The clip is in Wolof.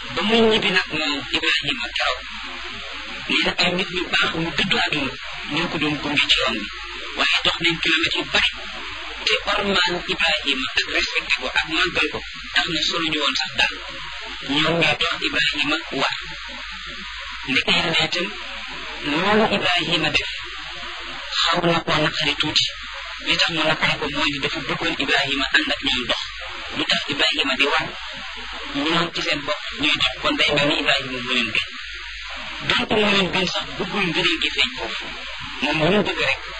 ba muy ñibbi nag moom Ibrahima keroog nee na ay nit ñu baax ñu dëddu àdduna ñoo ko doon gunge ci yoon bi waaye dox nañ kilomètres yu bari te ormaan Ibrahima ak respecté ko ak màggal ko tax na soluñu woon sax daal ñoom ñoo dox Ibrahima war ndeke yàlla itam loolu Ibrahima def xaw na koo naqari tuuti li tax mu naqari ko mooy ni dafa bëggoon Ibrahima ànd ak ñoom dox lu tax Ibrahima di war ñoom ci seen bopp ñuy dox kon day mel ni Ibrahima mu leen gën donc mu leen gën sax bëggul ngëneel gi feeñ foofu moom mu bëgg rek